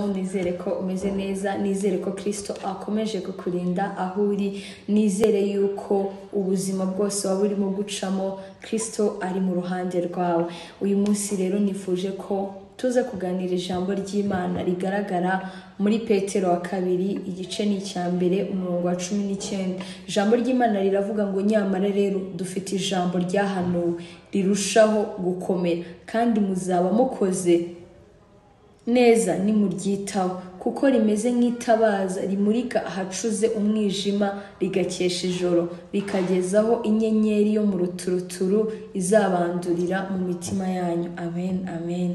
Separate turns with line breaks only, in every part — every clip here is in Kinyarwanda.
nizere ko umeze neza nizere ko kirisito akomeje kukurinda aho uri nizere yuko ubuzima bwose waba urimo gucamo kirisito ari mu ruhande rwawe uyu munsi rero nifuje ko tuze kuganira ijambo ry'imana rigaragara muri petero wa kabiri igice ni icya mbere umurongo wa cumi n'icyenda ijambo ry'imana riravuga ngo nyamara rero dufite ijambo ryahanuwe rirushaho gukomera kandi muzaba mukoze neza nimuryitaho kuko rimeze nk'itabaza rimurika ahacuze umwijima rigakesha ijoro rikagezaho inyenyeri yo mu ruturuturu izabandurira mu mitima yanyu amen amen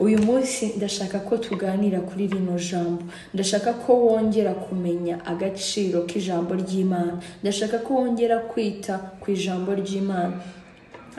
uyu munsi ndashaka ko tuganira kuri rino jambo ndashaka ko wongera kumenya agaciro k'ijambo ry'imana ndashaka ko wongera kwita ku ijambo ry'imana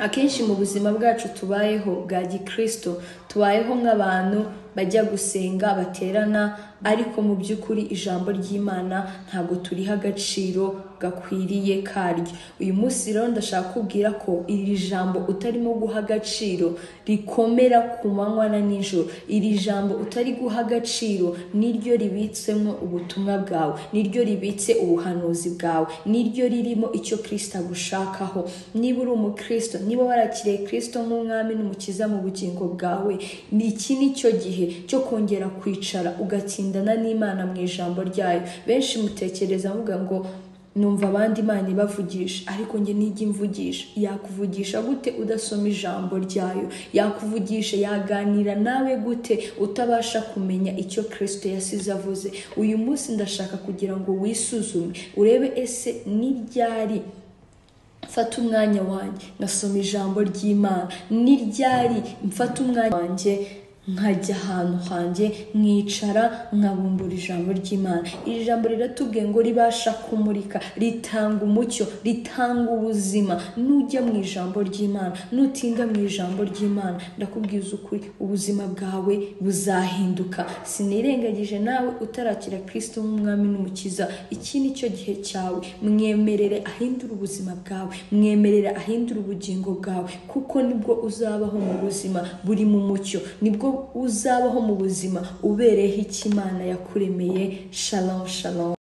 akenshi mu buzima bwacu tubayeho bwa gikristo tubayeho nk'abantu bajya gusenga baterana ariko mu by'ukuri ijambo ry'imana ntabwo turiha agaciro gakwiriye karyo uyu munsi rero ndashaka kubwira ko iri jambo utarimo guha agaciro rikomera ku manywa na nijoro iri jambo utari guha agaciro niryo ribitsemo ubutumwa bwawe niryo ribitse ubuhanuzi bwawe niryo ririmo icyo kirisita agushakaho niba uri umukristo niba warakiriye kirisito nk'umwami n'umukiza mu bugingo bwawe ni iki ni cyo gihe cyo kongera kwicara ugatsindana n'imana mu ijambo ryayo benshi mutekereza avuga ngo numva abandi imana ibavugisha ariko njye nijya imvugisha yakuvugisha gute udasoma ijambo ryayo yakuvugisha yaganira nawe gute utabasha kumenya icyo kirisito yasize avuze uyu munsi ndashaka kugira ngo wisuzume urebe ese ni ryari mfata umwanya wanjye ngasoma ijambo ry'imana ni ryari mfata umwanya wanjye nkajya ahantu hanjye mwicara nkabumbura ijambo ry'imana iri jambo riratubwiye ngo ribasha kumurika ritanga umucyo ritanga ubuzima nujya mu ijambo ry'imana nutinda mu ijambo ry'imana ndakubwiza ukuri ubuzima bwawe buzahinduka sinirengagije nawe utarakira kirisito nk'umwami n'umukiza iki ni cyo gihe cyawe mwemerere ahindura ubuzima bwawe mwemerere ahindura ubugingo bwawe kuko nibwo uzabaho mu buzima buri mu mucyo nibwo uzabaho mu buzima ubereyeho icyo imana yakuremeye shalom shalom